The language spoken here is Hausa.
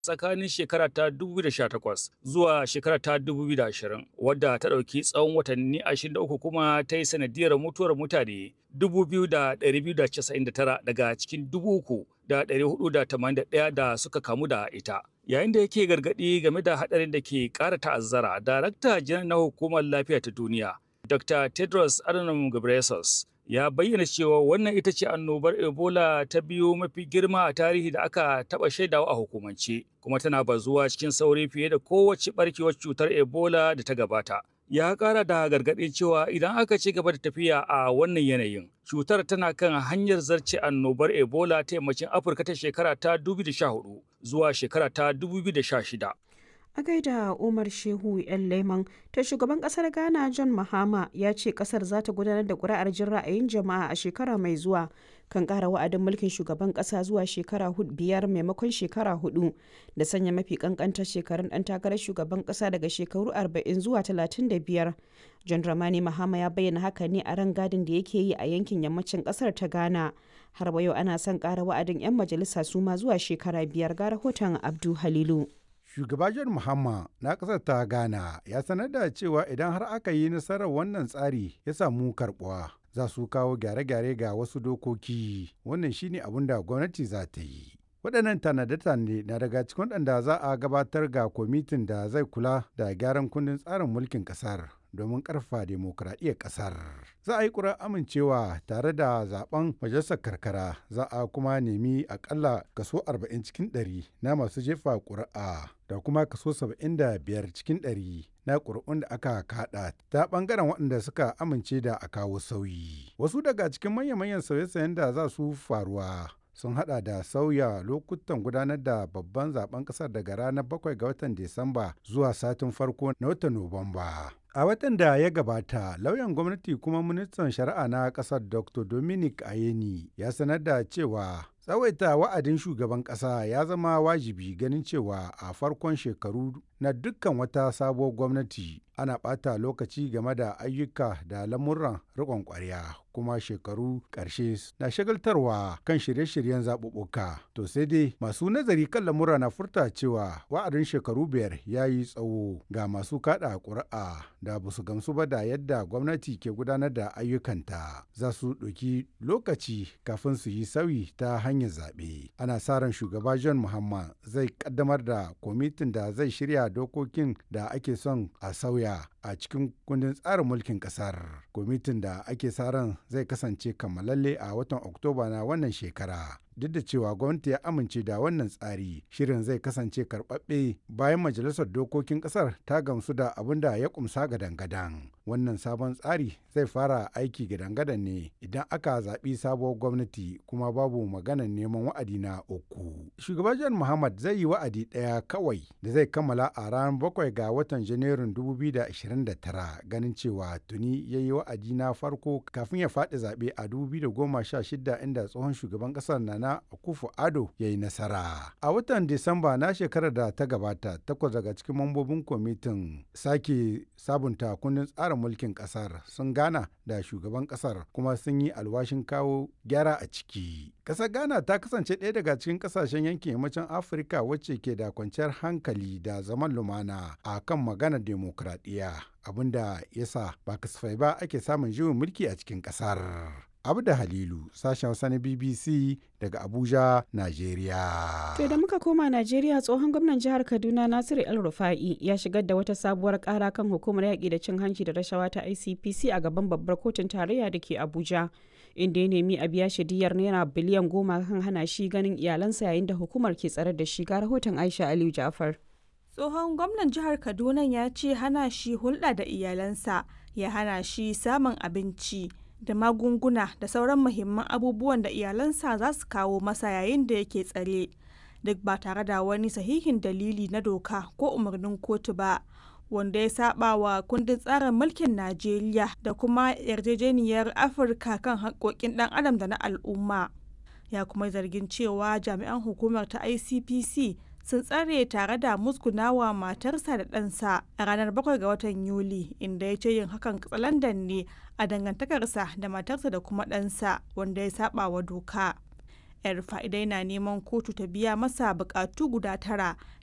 tsakanin shekara ta 2018 zuwa shekara ta 2020 wadda ta ɗauki tsawon watanni 23 kuma ta yi sanadiyar mutuwar mutane 2,299 daga cikin 3,481 da suka kamu da ita. Yayin da yake gargaɗi game da haɗarin da ke ƙara ta'azzara, Darakta Janar na Hukumar Lafiya ta Duniya, Dr. Tedros Adhanom Ghebreyesus, ya bayyana cewa wannan ita ce annobar Ebola ta biyu mafi girma a tarihi da aka taɓa shaidawa a hukumance, kuma tana bazuwa cikin sauri fiye da kowace ɓarkewar cutar Ebola da ta gabata. Ya ƙara da gargaɗi cewa idan aka ci gaba da tafiya a wannan yanayin, cutar tana kan hanyar zarce annobar Ebola ta yammacin Afirka ta shekara ta 2014 zuwa shekara ta 2016. a gaida umar shehu yan leman ta shugaban kasar ghana john mahama ya ce kasar za ta gudanar da kuri'ar jin ra'ayin jama'a a shekara mai zuwa kan kara wa'adin mulkin shugaban kasa zuwa shekara biyar maimakon shekara hudu da sanya mafi kankantar shekarun dan takarar shugaban kasa daga shekaru 40 zuwa 35 john ramani mahama ya bayyana haka ne a ran gadin da yake yi a yankin yammacin kasar ta ghana har yau ana son kara wa'adin 'yan majalisa su ma zuwa shekara biyar ga rahoton abdu halilu Shugaba John Mahama na ƙasar ta Ghana ya sanar da cewa idan har aka yi nasarar wannan tsari ya samu karɓuwa za su kawo gyare-gyare ga wasu dokoki wannan shine abin da gwamnati za ta yi. Waɗannan tanade-tanade na daga cikin waɗanda za a gabatar ga kwamitin da zai kula da gyaran kundin tsarin mulkin ƙasar domin ƙarfa demokuraɗiyyar ƙasar. Za a yi ƙura amincewa tare da zaben majalisar karkara za a kuma nemi akalla kaso 40 cikin 100 na masu jefa ƙuri'a da kuma kaso 75 cikin 100 na ƙuri'un da aka kaɗa ta ɓangaren waɗanda suka amince da a kawo sauyi. Wasu daga cikin manya-manyan sauye-sauyen da za su faruwa sun hada da sauya lokutan gudanar da babban zaben kasar daga ranar 7 ga watan Disamba zuwa satin farko na watan Nuwamba. A watan da ya gabata, lauyan gwamnati kuma ministan shari'a na kasar Dr. Dominic Ayeni ya sanar da cewa tsawaita wa'adin shugaban kasa ya zama wajibi ganin cewa a farkon shekaru na dukkan wata sabuwar gwamnati ana ɓata lokaci game da ayyuka da lamuran riƙon ƙwarya kuma shekaru ƙarshe na shagaltarwa kan shirye-shiryen zaɓuɓɓuka to sai dai masu nazari kan lamura na furta cewa wa'adin shekaru biyar ya yi tsawo ga masu kaɗa ƙuri'a da ba su gamsu ba da yadda gwamnati ke gudanar da ayyukanta za su ɗauki lokaci kafin su yi sauyi ta hanyar zaɓe ana sa ran shugaba john muhammad zai ƙaddamar da kwamitin da zai shirya dokokin da ake son a sauya a cikin kundin tsarin mulkin kasar kwamitin da ake sa ran zai kasance kammalalle a watan oktoba na wannan shekara duk da cewa gwamnati ya amince da wannan tsari shirin zai kasance karɓaɓɓe bayan majalisar dokokin ƙasar ta gamsu da abin da ya kumsa gadan-gadan wannan sabon tsari zai fara aiki gadan-gadan ne idan aka zaɓi sabuwar gwamnati kuma babu maganar neman wa'adi na uku shugaban john muhammad zai yi wa'adi ɗaya kawai da zai kammala a ranar bakwai ga watan janairun 2029 ganin cewa tuni ya yi wa'adi na farko kafin ya faɗi zaɓe a 2016 inda tsohon shugaban ƙasar na na Akufo Ado ya yi nasara. A watan Disamba na shekarar da ta gabata, takwas daga cikin mambobin kwamitin sake sabunta kundin tsarin mulkin kasar sun gana da shugaban kasar kuma sun yi alwashin kawo gyara a ciki. Kasar Ghana ta kasance ɗaya daga cikin kasashen yankin yammacin Afirka wacce ke da kwanciyar hankali da zaman lumana a kan maganar demokradiyya abinda yasa ba kasafai ba ake samun juyin mulki a cikin kasar. Abda Halilu, sashen Hausa na BBC daga Abuja, Najeriya. To da muka koma Najeriya tsohon gwamnan jihar Kaduna Nasiru El Rufa'i ya shigar da wata sabuwar kara kan hukumar yaƙi da cin hanci da rashawa ta ICPC a gaban babbar kotun tarayya da ke Abuja. Inda ya nemi a biya shi diyar naira biliyan goma kan hana shi ganin iyalansa yayin da hukumar ke tsare da shi ga rahoton Aisha Aliyu Ja'far. Tsohon gwamnan jihar Kaduna ya ce hana shi hulɗa da iyalansa ya hana shi samun abinci. da magunguna da sauran muhimman abubuwan da iyalansa za su kawo masa yayin da yake tsare duk ba tare da wani sahihin dalili na doka ko umarnin kotu ba wanda ya saba wa kundin tsarin mulkin najeriya da kuma yarjejeniyar afirka kan haƙoƙin ɗan adam da na al'umma ya kuma zargin cewa jami'an hukumar ta icpc sun tsare tare da musgunawa matarsa da ɗansa a ranar 7 ga watan Yuli inda ya ce yin hakan katsalandan ne a dangantakarsa da matarsa da kuma ɗansa wanda ya saba wa doka. yar fa'idai na neman kotu ta biya masa bukatu guda tara